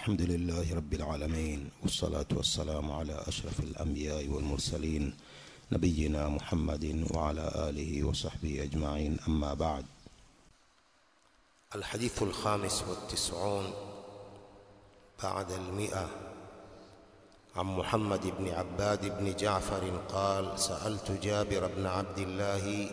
الحمد لله رب العالمين والصلاة والسلام على أشرف الأنبياء والمرسلين نبينا محمد وعلى آله وصحبه أجمعين أما بعد الحديث الخامس والتسعون بعد المئة عن محمد بن عباد بن جعفر قال سألت جابر بن عبد الله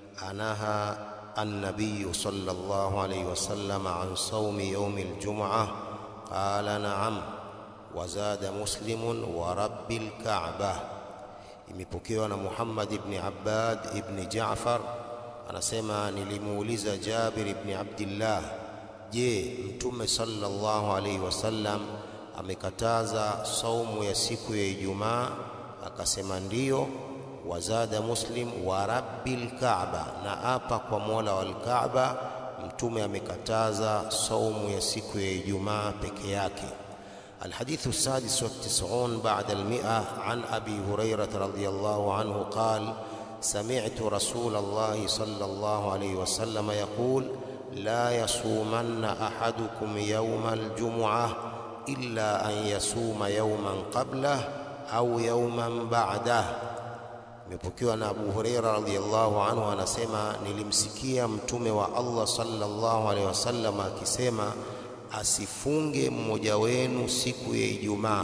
أنهى النبي صلى الله عليه وسلم عن صوم يوم الجمعة قال نعم وزاد مسلم ورب الكعبة imepokewa na Muhammad ibn Abbad ibn Jaafar anasema nilimuuliza Jabir ibn Abdullah je mtume sallallahu alaihi wasallam amekataza saumu ya siku ya Ijumaa akasema ndiyo wazada muslim wa rabbil kaaba na apa kwa mola wal kaaba mtume amekataza saumu ya siku ya Ijumaa peke yake الحديث السادس والتسعون بعد المئة عن أبي هريرة رضي الله عنه قال سمعت رسول الله صلى الله عليه وسلم يقول لا يصومن أحدكم يوم الجمعة إلا أن يصوم يوما قبله أو يوما بعده imepokewa na Abu Huraira radhiyallahu anhu anasema nilimsikia mtume wa Allah sallallahu alaihi wasallam akisema asifunge mmoja wenu siku ya Ijumaa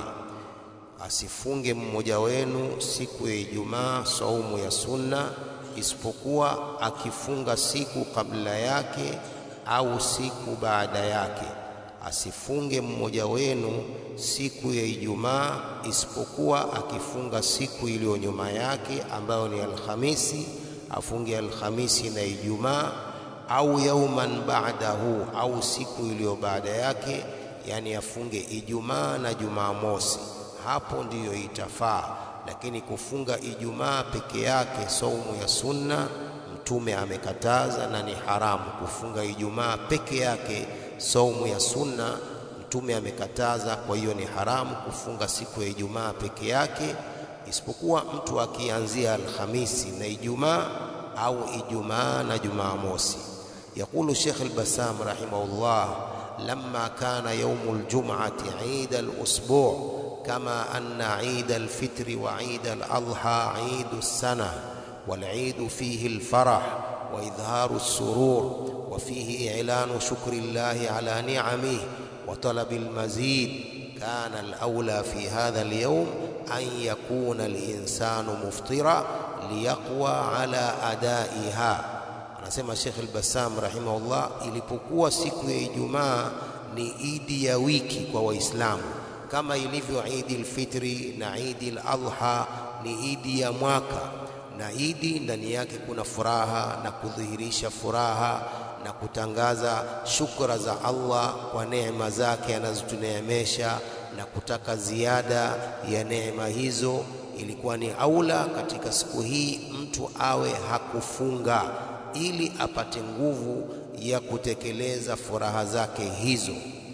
asifunge mmoja wenu siku ya Ijumaa saumu ya sunna isipokuwa akifunga siku kabla yake au siku baada yake asifunge mmoja wenu siku ya Ijumaa isipokuwa akifunga siku iliyo nyuma yake ambayo ni Alhamisi, afunge Alhamisi na Ijumaa au yauman ba'dahu, au siku iliyo baada yake, yani afunge Ijumaa na Jumamosi. Hapo ndiyo itafaa, lakini kufunga Ijumaa peke yake saumu ya sunna Mtume amekataza na ni haramu kufunga Ijumaa peke yake saumu ya sunna Mtume amekataza. Kwa hiyo ni haramu kufunga siku ya Ijumaa peke yake, isipokuwa mtu akianzia Alhamisi na Ijumaa au Ijumaa na Jumamosi. Yaqulu Sheikh al-Bassam rahimahullah, lamma kana yawmu al-jum'ati 'id al-usbu' kama anna 'id al-fitr wa 'id al-adha 'id as-sana wal-'id fihi al-farah wa idharu as-surur wa fihi i'lanu shukri Allah 'ala ni'amihi وطلب المزيد كان الأولى في هذا اليوم أن يكون الإنسان مفطرا ليقوى على أدائها anasema Sheikh al-Bassam rahimahullah, ilipokuwa siku ya Ijumaa ni idi ya wiki kwa Waislamu kama ilivyo Idi al-Fitri na Idi al-Adha ni idi ya mwaka, na idi ndani yake kuna furaha na kudhihirisha furaha na kutangaza shukra za Allah kwa neema zake anazotuneemesha na kutaka ziada ya neema hizo. Ilikuwa ni aula katika siku hii mtu awe hakufunga ili apate nguvu ya kutekeleza furaha zake hizo.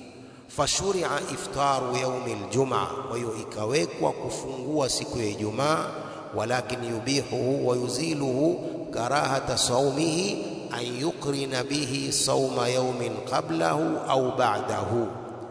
Fashuria iftaru yaumi aljumaa, kwa hiyo ikawekwa kufungua siku ya Ijumaa, walakin yubihuhu wa yuziluhu karahata saumihi an yukrina bihi sauma yaumin qablahu au ba'dahu,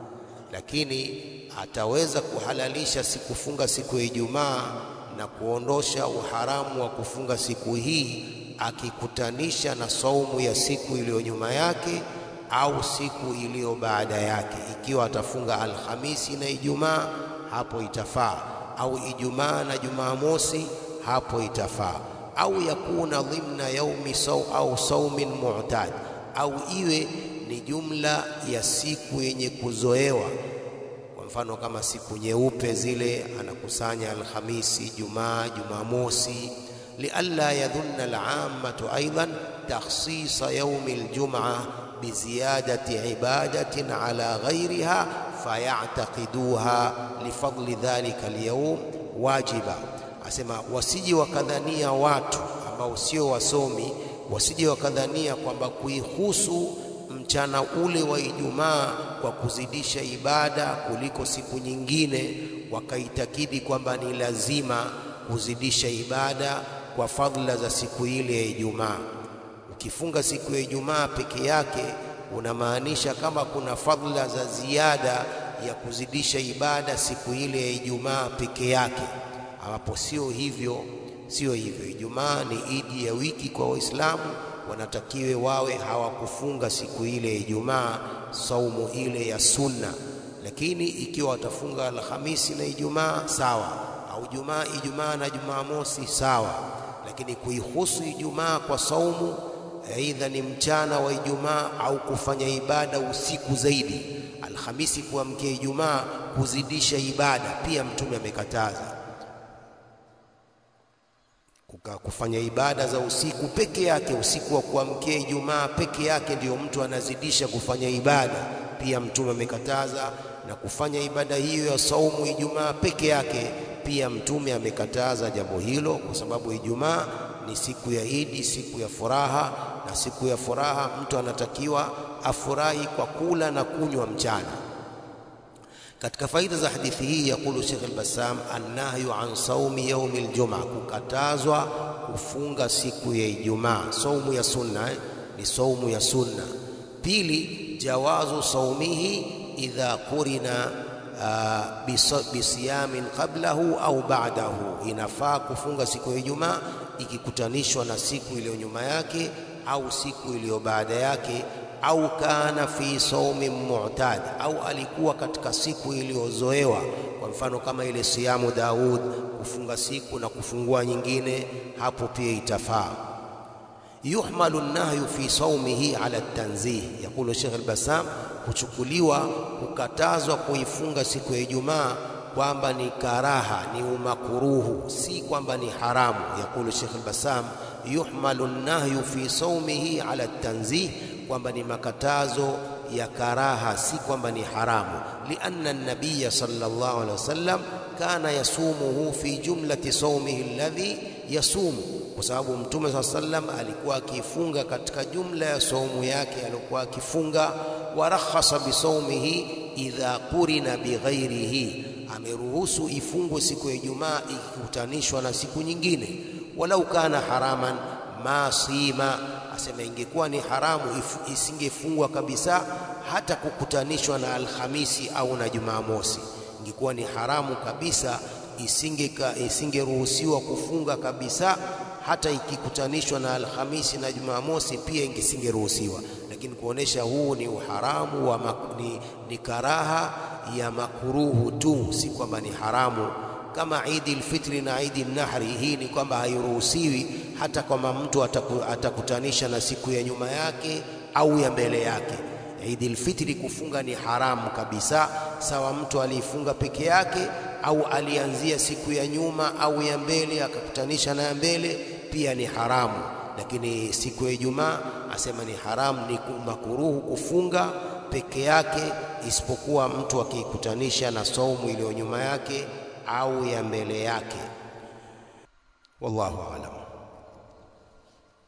lakini ataweza kuhalalisha sikufunga siku ya Ijumaa na kuondosha uharamu wa kufunga siku hii akikutanisha na saumu ya siku iliyo nyuma yake au siku iliyo baada yake. Ikiwa atafunga Alhamisi na Ijumaa, hapo itafaa, au Ijumaa na Jumamosi, hapo itafaa au yakuna dhimna yaumi saw au saumin mu'tad, au iwe ni jumla ya siku yenye kuzoewa. Kwa mfano kama siku nyeupe zile, anakusanya Alhamisi, Jumaa, Jumamosi, lialla yadhunna al-ammatu aidan takhsisa yaumi al-jum'a biziyadati ibadatin ala ghairiha fayataqiduha lifadli dhalika al-yawm wajiba asema wasije wakadhania watu ambao sio wasomi, wasije wakadhania kwamba kuihusu mchana ule wa Ijumaa kwa kuzidisha ibada kuliko siku nyingine, wakaitakidi kwamba ni lazima kuzidisha ibada kwa fadhila za siku ile ya Ijumaa. Ukifunga siku ya Ijumaa peke yake unamaanisha kama kuna fadhila za ziada ya kuzidisha ibada siku ile ya Ijumaa peke yake, ambapo sio hivyo, sio hivyo. Ijumaa ni idi ya wiki kwa Waislamu, wanatakiwe wawe hawakufunga siku ile ya Ijumaa, saumu ile ya sunna. Lakini ikiwa watafunga Alhamisi na Ijumaa sawa, au Jumaa Ijumaa na Jumamosi sawa, lakini kuihusu Ijumaa kwa saumu aidha ni mchana wa Ijumaa au kufanya ibada usiku zaidi, Alhamisi kuamkia Ijumaa kuzidisha ibada, pia Mtume amekataza kufanya ibada za usiku peke yake. Usiku wa kuamkia Ijumaa peke yake ndiyo mtu anazidisha kufanya ibada, pia Mtume amekataza. Na kufanya ibada hiyo ya saumu Ijumaa peke yake, pia Mtume amekataza jambo hilo, kwa sababu Ijumaa ni siku ya Idi, siku ya furaha, na siku ya furaha mtu anatakiwa afurahi kwa kula na kunywa mchana. Katika faida za hadithi hii, yakulu Sheikh al-Bassam, annahyu an saumi yaumi al-jum'a, kukatazwa kufunga siku ya Ijumaa. Saumu ya sunna eh, ni saumu ya sunna. Pili, jawazu saumihi idha qurina uh, bisiyamin qablahu au ba'dahu, inafaa kufunga siku ya Ijumaa ikikutanishwa na siku iliyo nyuma yake au siku iliyo baada yake, au kana fi saumi mu'tad, au alikuwa katika siku iliyozoewa. Kwa mfano kama ile siyamu Daud, kufunga siku na kufungua nyingine, hapo pia itafaa. Yuhmalu nahyu fi saumihi ala tanzih, yakulu Sheikh al-Bassam, huchukuliwa kukatazwa kuifunga siku ya Ijumaa kwamba ni karaha, ni umakuruhu, si kwamba ni haramu. Yakulu Sheikh al-Bassam, yuhmalu nahyu fi saumihi ala tanzih, kwamba ni makatazo ya karaha, si kwamba ni haramu. Lianna an-nabiyya sallallahu alaihi wasallam kana yasumuhu fi jumlati saumihi alladhi yasumu, kwa sababu Mtume saa sallam alikuwa akifunga katika jumla ya saumu yake aliyokuwa akifunga. Warakhasa bisaumihi idha qurina bighairihi ameruhusu ifungwe siku ya Ijumaa ikikutanishwa na siku nyingine. Walau kana haraman ma sima, asema ingekuwa ni haramu isingefungwa kabisa, hata kukutanishwa na Alhamisi au na Jumamosi, ingekuwa ni haramu kabisa, isingeruhusiwa kufunga kabisa, hata ikikutanishwa na Alhamisi na Jumamosi pia ingesingeruhusiwa. Lakini kuonesha huu ni uharamu wa ni, ni karaha ya makuruhu tu, si kwamba ni haramu. Kama Idi lfitri na Idi nahri, hii ni kwamba hairuhusiwi hata kwamba mtu ataku, atakutanisha na siku ya nyuma yake au ya mbele yake. Idi lfitri kufunga ni haramu kabisa, sawa mtu aliifunga peke yake au alianzia siku ya nyuma au ya mbele akakutanisha na ya mbele, pia ni haramu. Lakini siku ya Ijumaa asema ni haramu, ni makuruhu kufunga peke yake isipokuwa mtu akiikutanisha na saumu iliyo nyuma yake au ya mbele yake. Wallahu aalam.